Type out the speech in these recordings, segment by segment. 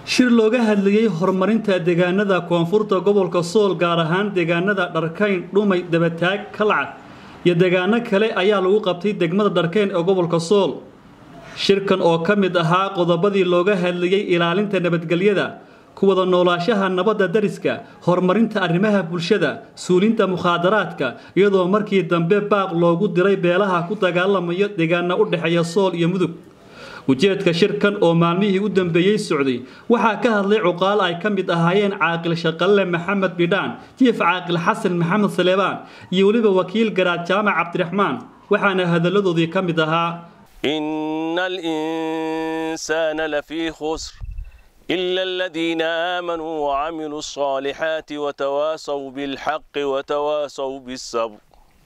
shir looga hadlayey horumarinta deegaanada koonfurta gobolka sool gaar ahaan deegaanada dharkayn dhumay dabataag kalcad iyo deegaano kale ayaa lagu qabtay degmada dharkayn ee gobolka sool shirkan oo ka mid ahaa qodobadii looga hadlayey ilaalinta nabadgelyada kuwada noolaashaha nabadda dariska horumarinta arrimaha bulshada suulinta mukhaadaraadka iyadoo markii dambe baaq loogu diray beelaha ku dagaalamayo deegaana u dhexeeya sool iyo mudug ujeedka shirkan oo maalmihii u dambeeyey socday waxaa ka hadlay cuqaal ay ka mid ahaayeen caaqil shaqalle maxamed bidhaan jiif caaqil xasan maxamed saleebaan iyo weliba wakiil garaad jaamac cabdiraxmaan waxaana hadalladoodii ka mid ahaa إن الإنسان لفي خسر إلا الذين آمنوا وعملوا الصالحات وتواصوا بالحق وتواصوا بالصبر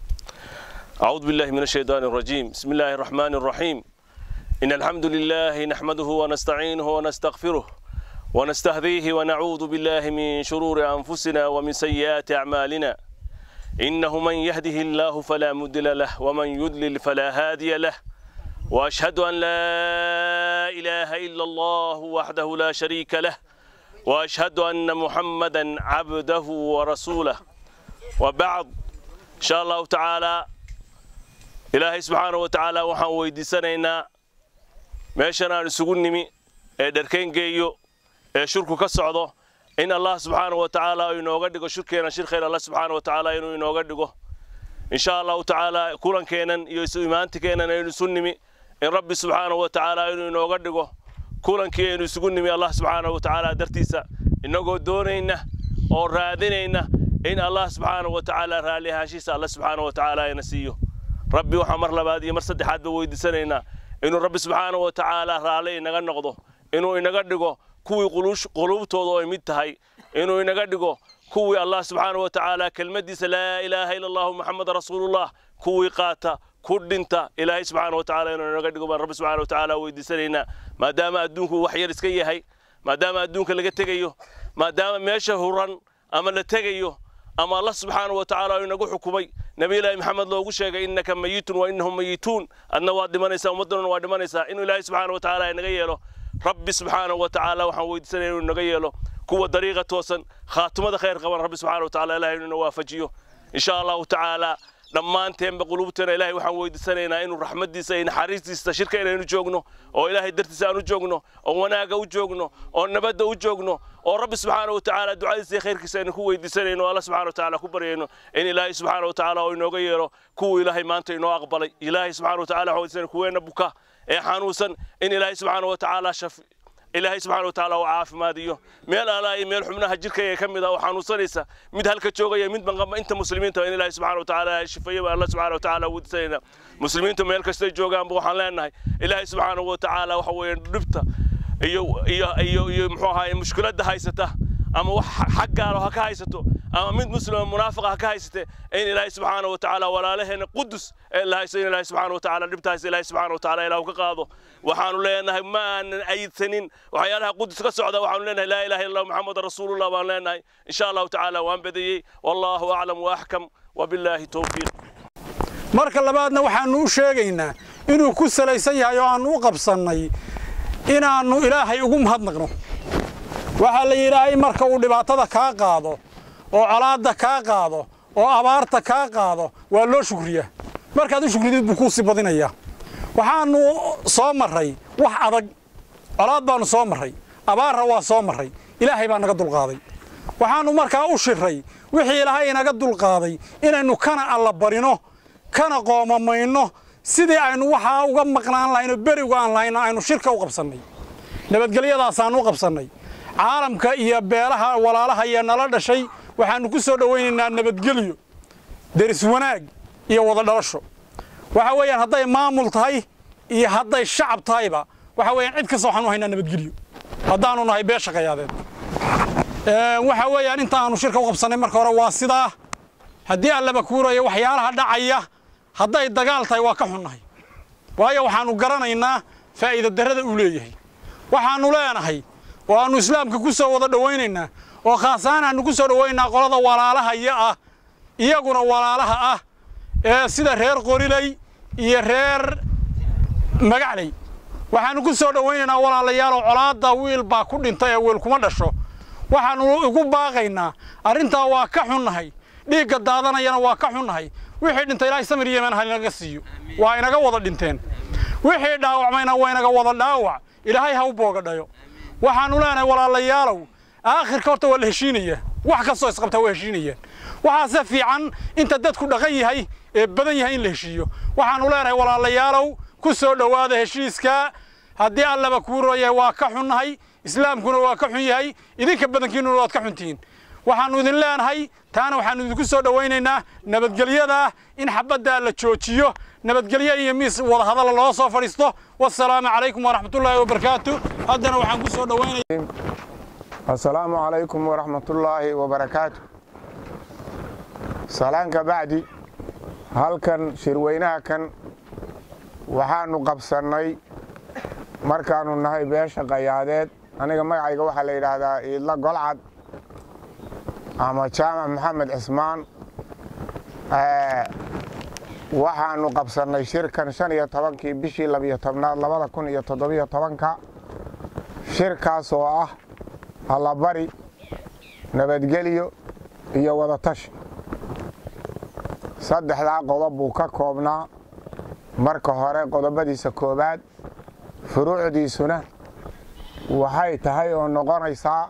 أعوذ بالله من الشيطان الرجيم بسم الله الرحمن الرحيم إن الحمد لله نحمده ونستعينه ونستغفره ونستهديه ونعوذ بالله من شرور أنفسنا ومن سيئات أعمالنا إنه من يهده الله فلا مضل له ومن يضلل فلا هادي له واشهد ان لا اله الا الله وحده لا شريك له واشهد ان محمدا عبده ورسوله وبعد ان شاء الله تعالى ilaahay subxaana wa tacaala waxaan weydiisanaynaa meeshan aan isugu nimi ee dharkayn geeyo ee shirku ka socdo in allah subxaana wa tacaala inooga dhigo shirkeena shir khayr allah subxaana wa tacaala inuu inooga dhigo in sha allahu tacaala kulankeennan iyo isu imaantikeennan aynu isu nimi in rabbi subxaana wa tacaala inuu inooga dhigo kulankii aynu isugu nimi allah subxaana wa tacaala dartiisa innagoo doonayna oo raadinayna in allah subxaana wa tacaala raalli ahaashiisa alla subxaana wa tacaala ina siiyo rabbi waxaan mar labaad iyo mar saddexaadba weydiisanaynaa inuu rabbi subxaana wa tacaala raalli inaga noqdo inuu inaga dhigo kuwii quluubtooda oo mid tahay inuu inaga dhigo kuwii allah subxaana wa tacaala kelmaddiisa laa ilaaha ila allahu maxameda rasuulullah kuwii qaata ku dhinta ilaahay subxaana wa tacaala inuu inaga dhigo baan rabbi subxaana wa tacaala weydiisanaynaa maadaama adduunku wax yar iska yahay maadaama adduunka laga tegayo maadaama meesha huran ama la tegayo ama allah subxaana wa tacaala inagu xukumay nabiyullaahi maxamed loogu sheegay innaka mayitun wa innahum mayituun adna waad dhimanaysaa ummaddanuna waa dhimanaysaa inuu ilaahay subxaana wa tacaala inaga yeelo rabbi subxaana wa tacaala waxaan weydiisanaya inuu inaga yeelo kuwa dariiqa toosan khaatimada khayr qaban rabbi subxaana wa tacaala ilahay inuu ina waafajiyo insha allahu tacaala dhammaanteenba qulubteena ilahay waxaan weydiisanaynaa inuu raxmaddiisa iyo naxariistiisa shirka inaynu joogno oo ilaahay dartiisa aan u joogno oo wanaagga u joogno oo nabadda u joogno oo rabbi subxaana wa tacaala ducadiisa iyo khayrkiisa aynu ku weydiisanayno o alla subxana wa tacaala ku baryayno in ilaahay subxaana wa tacaala oo inooga yeelo kuwuu ilaahay maanta inoo aqbalay ilaahay subxana wa tacala waxaan weydiisanay kuweena buka ee xanuunsan in ilaahay subxaana wa tacaala shafi ilaahay subxana wa tacaala uu caafimaadiyo meel alaa iyo meel xubnaha jirkayga ka mid ah oo xanuunsanaysa mid halka joogaya mid banqaba inta muslimiinta in ilaahay subxana wa tacaala shifeeyo baan alla subxana wa tacaala weydiisanayna muslimiintu meel kastay joogaanba waxaan leenahay ilaahay subxaana wa tacaala waxa weeye dhibta iyo iyo iyo iyo muxuu ahaye mushkiladda haysata ama wax xag gaalo ha ka haysato ama mid muslima munaafiqa ha ka haysate in ilaahay subxaana wa tacaala walaalaheena qudus ee la haysto in ilaahay subxaana wa tacaala dhibtaas ilaahay subxaana wa tacaala ilaahu ka qaado waxaanu leenahay ma aanan ayidsanin waxyaalaha qudus ka socda waxaanu leenahay laa ilaha illa muxamad rasuulullah baan leenahay insha allahu tacaala waan badiyey wallahu aclam waaxkam wabilaahi towfiiq marka labaadna waxaannu u sheegaynaa inuu ku salaysan yahay oo aannu u qabsannay inaannu ilaahay ugu mahadnaqno waxaa la yidhaahay marka uu dhibaatada kaa qaado oo colaadda kaa qaado oo abaarta kaa qaado waa loo shukriyaa markaad u shukridid buu kuu sii badinayaa waxaannu soo marray wax adag colaad baannu soo marray abaarra waa soo marray ilaahay baa naga dulqaaday waxaannu markaa u shirray wixii ilaahay inaga dulqaaday inaynu kana alla barino kana qoomamayno sidii aynu waxaa uga maqnaan lahaynoo berigu aan lahayna aynu shirka u qabsannay nabadgelyadaasaan u qabsannay caalamka iyo beelaha walaalaha iyo nala dhashay waxaannu ku soo dhowaynaynaa nabadgelyo deris wanaag iyo wada dhalasho waxa weeyaan hadday maamul tahay iyo hadday shacab tahayba waxa weeyaan cid kasta waxaanu haynaa nabadgelyo haddaannu nahay bee shaqayaadeed waxa weeyaan inta aanu shirka u qabsannay marka hore waa sidaa haddii allaba kuurayo waxyaalaha dhacaya hadday dagaal tahay waa ka xunnahay waayo waxaannu garanaynaa faa'iida darrada uu leeyahay waxaannu leenahay oo aannu islaamka ku soo wada dhowaynaynaa oo khaasahaan aannu ku soo dhowaynaynaa qolada walaalahaya ah iyaguna walaalaha ah ee sida reer qoriley iyo reer magacley waxaannu ku soo dhowaynaynaa walaalayaalow colaadda wiil baa ku dhintay ee wiil kuma dhasho waxaannu igu baaqaynaa arrintaa waa ka xunnahay dhiigga daadanayana waa ka xunnahay wixii dhintay ilaahay samir yemen ha inaga siiyo waa inaga wada dhinteen wixii dhaawacmayna waa inaga wada dhaawac ilaahay ha u boogadhayo waxaannu leenahay walaalayaalow aakhirka horta waa la heshiinaya wax kastoo isqabtaa waa heshiinayaan waxaase fiican inta dadku dhaqan yahay ee badan yahay in la heshiiyo waxaannu leenahay walaalayaalow ku soo dhowaada heshiiska haddii allaba kuu royahay waa ka xunnahay islaamkuna waa ka xun yahay idinka badankiinnuna waad ka xuntihiin waxaannu idin leenahay taana waxaannu idinku soo dhowaynaynaa nabadgelyada in xabaddaa la joojiyo nabadgelyo iyo miis wadahadalla loo soo fadhiisto wasalaamu calaykum waraxmatullaahi wabarakaatu haddana waxaan ku soo dhowaynaya assalaamu calaykum waraxmatullaahi wabarakaatu salaanka bacdi halkan shirweynaha kan waxaannu qabsannay markaannu nahay beesha qayaadeed aniga magacayga waxaa la yidhaahdaa iidla golcad ama jaamac maxamed cismaan waxaannu qabsannay shirkan shan iyo tobankii bishii labiyo tobnaad labada kun iyo toddobiyo tobanka shirkaas oo ah allabari nabadgelyo iyo wadatashi saddexdaa qodob buu ka koobnaa marka hore qodobadiisa koowaad furuucdiisuna waxay tahay oo noqonaysaa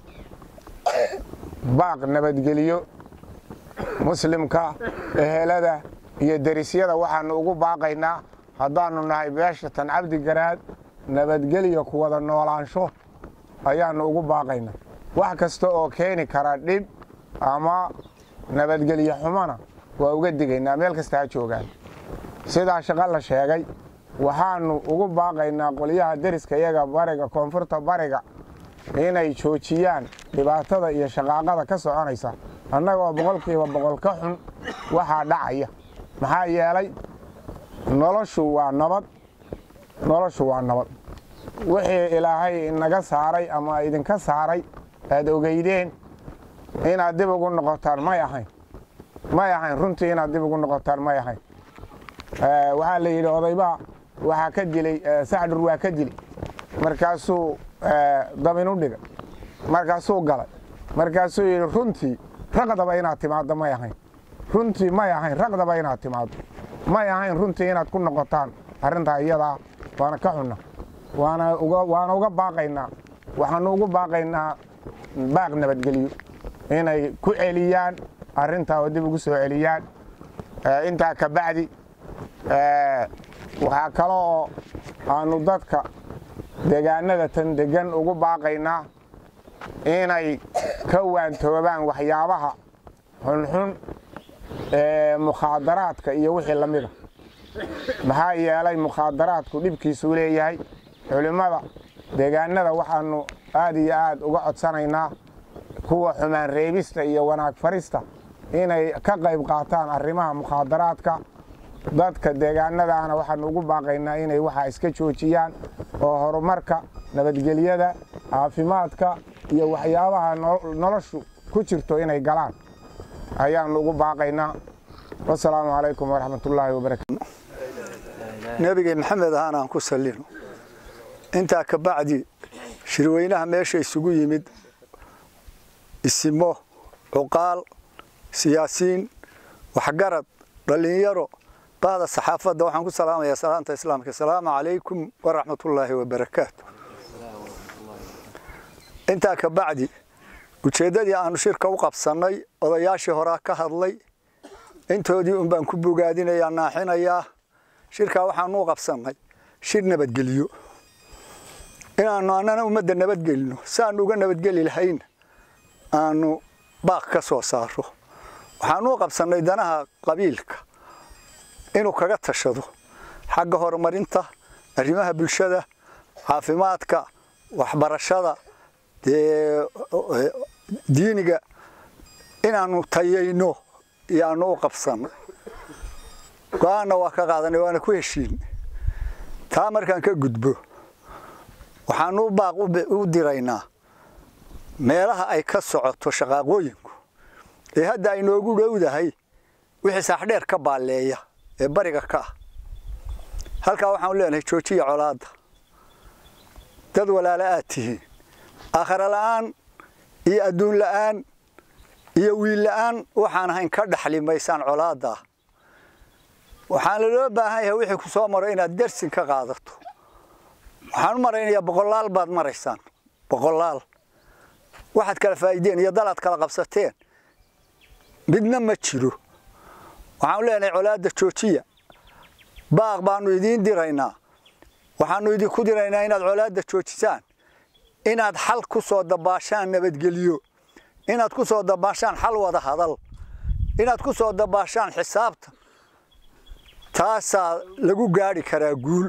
baaq nabadgeliyo muslimka ehelada iyo derisyada waxaannu ugu baaqaynaa haddaannu nahay beesha tan cabdi garaad nabadgelyo ku wada noolaansho ayaannu ugu baaqaynaa wax kasta oo keeni kara dhib ama nabadgelyo xumona waa uga digaynaa meel kasta ha joogaan sidaa shaqo la sheegay waxaannu ugu baaqaynaa qolyaha deriska iyaga bariga koonfurta bariga inay joojiyaan dhibaatada iyo shaqaaqada ka soconaysa annagoo boqolkiiba boqol ka xun waxaa dhacaya maxaa yeelay noloshu waa nabad noloshu waa nabad wixii ilaahay inaga saaray ama idinka saaray aad ogeydeen inaad dib ugu noqotaan may ahayn may ahayn runtii inaad dib ugu noqotaan may ahayn waxaa la yidhi odaybaa waxaa ka dilay sacdur waa ka dili markaasuu dabinu dhigay markaasuu galay markaasuu yidhi runtii raqdaba inaad timaaddo may ahayn runtii may ahayn raqdaba inaad timaaddo may ahayn runtii inaad ku noqotaan arrintaa iyadaa waana ka xunna waana uga baaqaynaa waxaannu ugu baaqaynaa baaq nabadgelyo inay ku celiyaan arrintaa oo dib ugu soo celiyaan intaa ka bacdi waxaa kale oo aannu dadka deegaanada tan deggan ugu baaqaynaa inay ka waantoobaan waxyaabaha xunxun ee mukhaadaraadka iyo wixii la mida maxaa yeelay mukhaadaraadku dhibkiisuu leeyahay culimmada deegaanada waxaannu aad iyo aad uga codsanaynaa kuwa xumaan reebista iyo wanaag farista inay ka qayb qaataan arrimaha mukhaadaraadka dadka deegaanadaana waxaannu ugu baaqaynaa inay waxaa iska joojiyaan oo horumarka nabadgelyada caafimaadka iyo waxyaabaha noloshu ku jirto inay galaan ayaannu ugu baaqaynaa wasalaamu calaykum waraxmatullaahi wabarakaatu nebigay maxamed ahaan aan ku sallino intaa ka bacdi shirweynaha meesha isugu yimid isimo cuqaal siyaasiin waxgarad dhallinyaro bahda saxaafadda waxaan ku salaamayaa salaanta islaamka asalaamu calaykum waraxmatullaahi wabarakaatu intaa ka bacdi ujeeddadii aanu shirka u qabsannay odayaashii horaa ka hadlay intoodii un baan ku bogaadinayaa naaxinayaa shirkaa waxaanu u qabsannay shir nabadgelyo inaannu annana ummadda nabadgelino siaannu uga nabadgeli lahayn aanu baaq ka soo saaro waxaanu u qabsannay danaha qabiilka inuu kaga tashado xagga horumarinta arrimaha bulshada caafimaadka waxbarashada diiniga inaannu tayayno iyoaanu u qabsannay go-aanna waa ka qaadanay waana ku heshiin taa markaan ka gudbo waxaanu u baaq u diraynaa meelaha ay ka socoto shaqaaqooyinku ee hadda ay noogu dhowdahay wixii saaxdheer ka baalleeya ee bariga ka ah halkaa waxaanu leenahay joojiya colaadda dad walaalo aad tihiin aakhare la'aan iyo adduun la'aan iyo wiil la'aan waxaan ahayn ka dhaxli maysaan colaaddaa waxaana loo baahan yahay wixii ku soo maro inaad dersin ka qaadato waxaan u maraynayaa boqolaal baad maraysaan boqolaal waxaad kala faa'iideen iyo dalaad kala qabsateen midna ma jiro waxaanu leenahay colaadda joojiya baaq baanu idiin diraynaa waxaanu idinku diraynaa inaad colaadda joojisaan inaad xal ku soo dabaashaan nabadgelyo inaad ku soo dabaashaan xal wada hadal inaad ku soo dabaashaan xisaabta taasaa lagu gaadhi karaa guul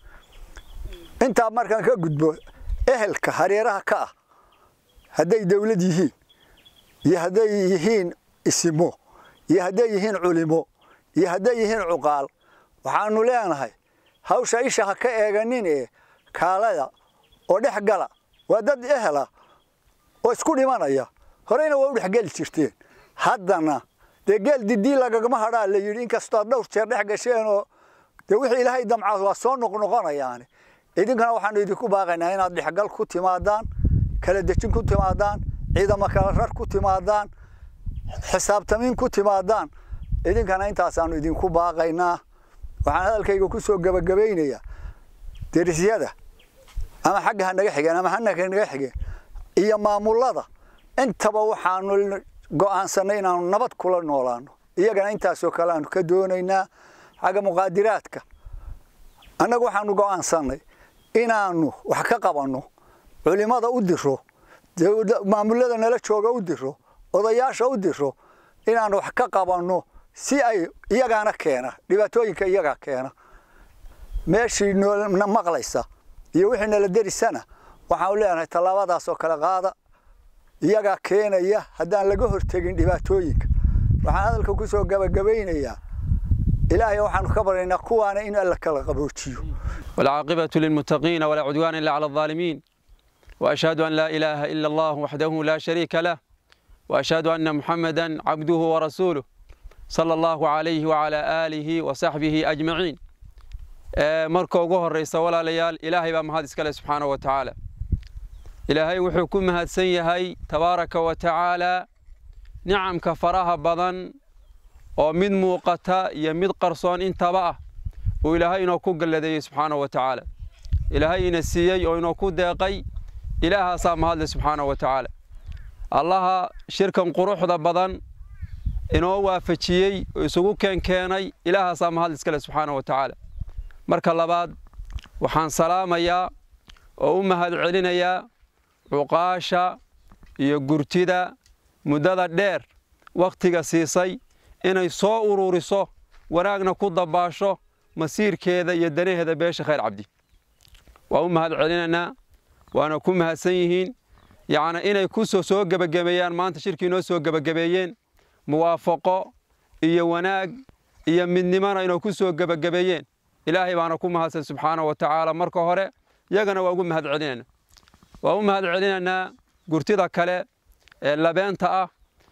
intaa markaan ka gudbo ehelka hareeraha ka ah hadday dawlad yihiin iyo hadday yihiin isimo iyo hadday yihiin culimo iyo hadday yihiin cuqaal waxaanu leenahay hawsha isha ha ka eeganin ee kaalada oo dhex gala waa dad ehela oo isku dhimanaya horeyna waa u dhexgeli jirteen haddana dee geel didii lagagama hadhaa la yidhi inkastoo aad dhowr jeer dhex gasheenoo dee wixii ilaahay damcaas waa soo noqnoqonayaani idinkana waxaanu idinku baaqaynaa inaad dhexgal ku timaadaan kala dejin ku timaadaan ciidamo kala rar ku timaadaan xisaabtamiin ku timaadaan idinkana intaasaanu idinku baaqaynaa waxaan hadalkayga ku soo gebagabaynayaa derisyada ama xagga ha naga xigeen ama hanaga naga xigeen iyo maamullada intaba waxaanu go'aansannay inaanu nabad kula noolaano iyagana intaasoo kale aanu ka doonaynaa xagga muqaadiraadka annagu waxaanu go'aansannay inaanu wax ka qabanno culimmada u diro maamullada nala jooga u diro odayaasha u diro inaanu wax ka qabanno si ay iyagaana keena dhibaatooyinka iyagaa keena meeshii na maqlaysa iyo wixii nala derisana waxaanu leenahay tallaabadaasoo kale qaada iyagaa keenaya haddaan laga hortegin dhibaatooyinka waxaan hadalka ku soo gabagabaynayaa ilaahay waxaanu ka baryaynaa kuwaana in alla kala qaboojiyo والعاقبة للمتقين ولا عدوان إلا على الظالمين وأشهد أن لا إله إلا الله وحده لا شريك له وأشهد أن محمدا عبده ورسوله صلى الله عليه وعلى آله وصحبه أجمعين marka ugu horeysa walaalayaal ilaahay baa mahad iskale subxaana wa tacaala ilaahay wuxuu ku mahadsan yahay tabaaraka wa tacaala nicamka faraha badan oo mid muuqata iyo mid qarsoon intaba ah uu ilaahay inoo ku galladeeyey subxaana wa tacaala ilaahay ina siiyey oo inoo ku deeqay ilaahaasaa mahadle subxaana wa tacaala allaha shirkan quruxda badan inoo waafajiyey oo isugu keenkeenay ilaahaasaa mahadle iskale subxaana wa tacaala marka labaad waxaan salaamayaa oo u mahad celinayaa cuqaasha iyo gurtida muddada dheer wakhtiga siisay inay soo ururiso wanaagna ku dabaasho masiirkeeda iyo danaheeda beesha khayr cabdi waa u mahad celinaynaa waana ku mahadsan yihiin yacni inay ku soo soo gebagabeeyaan maanta shirkii noo soo gebagabeeyeen muwaafaqo iyo wanaag iyo midnimona inay ku soo gebagabeeyeen ilaahay baana ku mahadsan subxaana wa tacaala marka hore yagana waa ugu mahad celinaynaa waa u mahad celinaynaa gurtida kale ee labeenta ah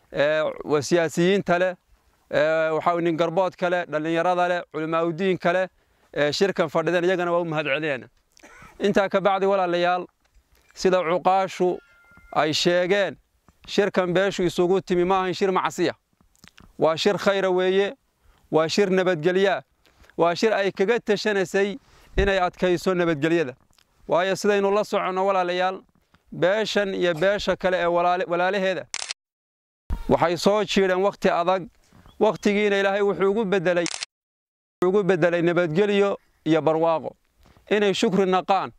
ee siyaasiyiinta leh waxaa nin garbood kale dhallinyarada leh culimaaudiin kale ee shirkan fadhidan iyagana waa u mahad celinaynaa intaa ka bacdi walaalayaal sida cuqaashu ay sheegeen shirkan beeshu isugu timi ma ahan shir macsiya waa shir khayra weeye waa shir nabadgelyaa waa shir ay kaga tashanaysay inay adkayso nabadgelyada waayo sidaynu la soconno walaalayaal beeshan iyo beesha kale ee walaalaheeda waxay soo jiidheen wakhti adag wakhtigiina ilaahay wuxuu ugu bedelay ugu bedelay nabadgelyo iyo barwaaqo inay shukri naqaan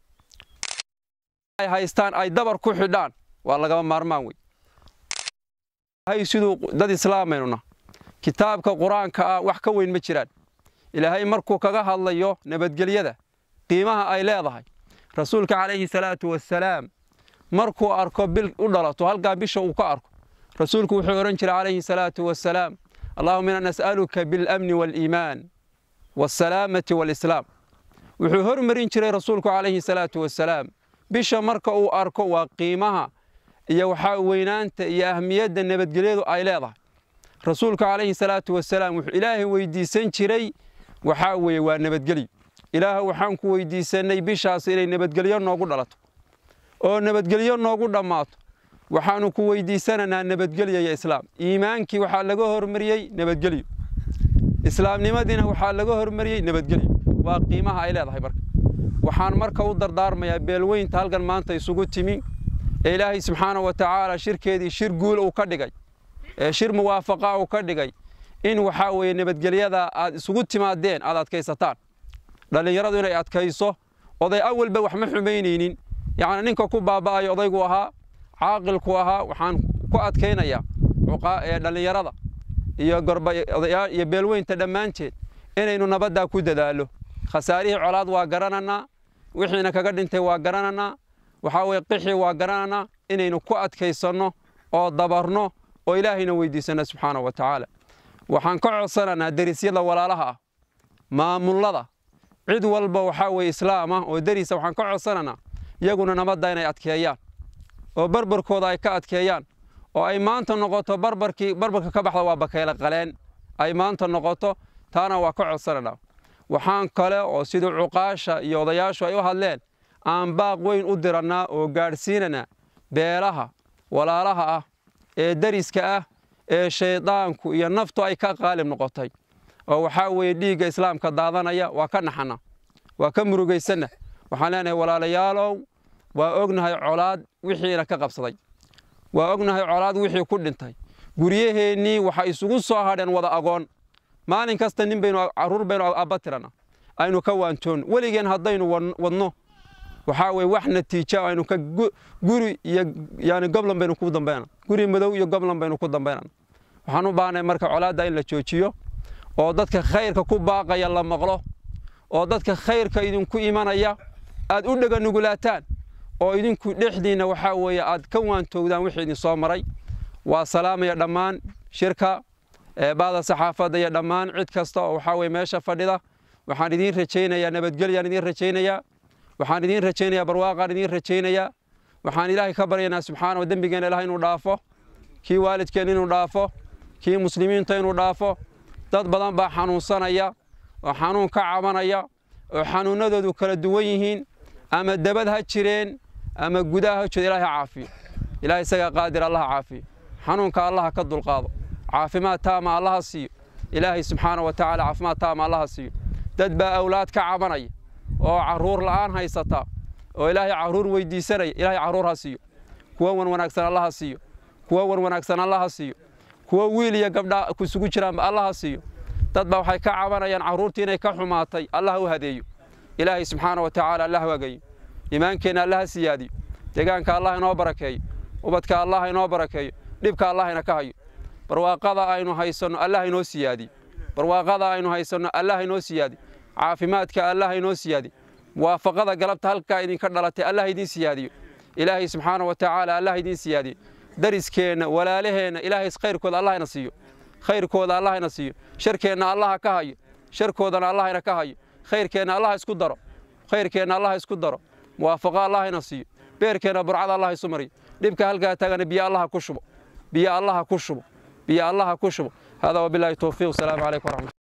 ay haystaan ay dabar ku xidhaan waa lagama maarmaan wey ilaahay siduu dad islaameynuna kitaabka qur-aanka ah wax ka weyn ma jiraan ilaahay markuu kaga hadlayo nabadgelyada qiimaha ay leedahay rasuulka calayhi salaatu wassalaam markuu arko bil u dhalato halkaa bisha uu ka arko rasuulku wuxuu odhan jiray calayhi salaatu wassalaam allahuma inaa nas'aluka biاlamni waaliimaan waasalaamati waalislaam wuxuu hormarin jiray rasuulku calayhi salaatu wassalaam bisha marka uu arko waa qiimaha iyo waxaa weynaanta iyo ahmiyadda nabadgelyadu ay leedahay rasuulku calayhi salaatu wassalaam wuxuu ilaahay weydiisan jiray waxaa weeye waa nabadgelyo ilaah waxaan ku weydiisannay bishaas inay nabadgelyo noogu dhalato oo nabadgelyo noogu dhammaato waxaannu ku weydiisanaynaa nabadgelyo iyo islaam iimaankii waxaa laga hormariyey nabadgelyo islaamnimadiina waxaa laga hormariyey nabadgelyo waa qiimaha ay leedahay marka waxaan marka u dardaarmayaa beelweynta halkan maanta isugu timi ee ilaahay subxaana wa tacaala shirkeedii shir guul uu ka dhigay ee shir muwaafaqa uu ka dhigay in waxaa weeye nabadgelyada aad isugu timaadeen aad adkaysataan dhallinyaradu inay adkayso oday awalba wax ma xumaynaynin yacni ninka ku baaba'aya odaygu ahaa caaqilku ahaa waxaan ku adkaynayaa ee dhallinyarada iyo gorbaodayaa iyo beelweynta dhammaanteed inaynu nabaddaa ku dadaallo khasaarihii colaad waa garananaa wixiina kaga dhintay waa garananaa waxaa weye qixii waa garananaa inaynu ku adkaysanno oo dabarno oo ilaahayna weydiisanno subxaana wa tacaala waxaan ka codsananaa derisyada walaalaha ah maamullada cid walba waxaa weye islaam ah oo deriisa waxaan ka codsananaa iyaguna nabadda inay adkeeyaan oo barbarkooda ay ka adkeeyaan oo ay maanta noqoto barbarkii barbarka ka baxda waa bakayla qaleen ay maanta noqoto taana waa ka codsananaa waxaan kale oo sidii cuqaasha iyo odayaashu ay u hadleen aan baaq weyn u dirannaa oo gaadhsiinanaa beelaha walaalaha ah ee deriska ah ee shayddaanku iyo naftu ay ka qaalib noqotay oo waxaa weeye dhiigga islaamka daadanaya waa ka naxana waa ka murugaysanna waxaan leenahay walaalayaalow waa ognahay colaad wixiina ka qabsaday waa ognahay colaad wixii ku dhintay guryaheennii waxay isugu soo hadheen wada agoon maalin kasta nin baynu carruur baynu abba tirana aynu ka waantoon weligeen haddaynu wadno waxaa weye wax natiija aynu ka guri iyo yani goblan baynu ku dambayna guri madow iyo goblan baynu ku dambaynana waxaan u baahnay marka colaadda in la joojiyo oo dadka khayrka ku baaqaya la maqlo oo dadka khayrka idinku imanaya aad u dhega nugulaataan oo idinku dhexdiinna waxaa weeye aad ka waantoogdaan wixii idin soo maray waa salaamaya dhammaan shirka baada saxaafadda iyo dhammaan cid kasta oo waxaa weye meesha fadhida waxaan idiin rajaynayaa nabadgelyaan idiin rajaynayaa waxaan idiin rajaynayaa barwaaqaan idiin rajaynayaa waxaan ilaahay ka baryaynaa subxaana dembigeenna ilaah inuu dhaafo kii waalidkeen inuu dhaafo kii muslimiinta inuu dhaafo dad badan baa xanuunsanaya oo xanuun ka cabanaya oo xanuunnadoodu kala duwan yihiin ama dabad ha jireen ama gudaha ha jiro ilahay ha caafiyo ilahay isagaa qaadir allaha caafiyo xanuunka allaha ka dulqaado caafimaad taama allaha siiyo ilaahay subxaana wa tacaala caafimaad taama allaha siiyo dad baa awlaad ka cabanaya oo carruur la'aan haysata oo ilaahay carruur weydiisanaya ilaahay carruur ha siiyo kuwa wan wanaagsan allaha siiyo kuwa wan wanaagsan allaha siiyo kuwa wiil iyo gabdha kusugu jiraanba allaha siiyo dad baa waxay ka cabanayaan carruurtii inay ka xumaatay allah u hadeeyo ilaahay subxaana wa tacaala allah wagayo iimaankeenna allaha siyaadiyo deegaanka allah inoo barakeeyo ubadka allah inoo barakeeyo dhibka allah ina ka hayo barwaaqada aynu haysanno allah inoo siyaadiyo barwaaqada aynu haysanno allah inoo siyaadiyo caafimaadka allah inoo siyaadiyo muwaafaqada galabta halkaa idinka dhalatay allah idiin siyaadiyo ilaahay subxaana wa tacaala allah idiin siyaadiyo dariskeenna walaalaheenna ilaahay khayrkooda allahna siiyo khayrkooda allahna siiyo sharkeenna allaha ka hayo sharkoodana allahna ka hayo khayrkeenna allah isku daro khayrkeenna allah isku daro muwaafaqo allahna siiyo beerkeenna burcada allah isu mariyo dhibka halkaa taagana biyo allaha ku shubo biyo allaha ku shubo biyo allaha ku shubo hada wabilaahi towfiiq asalaamu calaykum waraxmat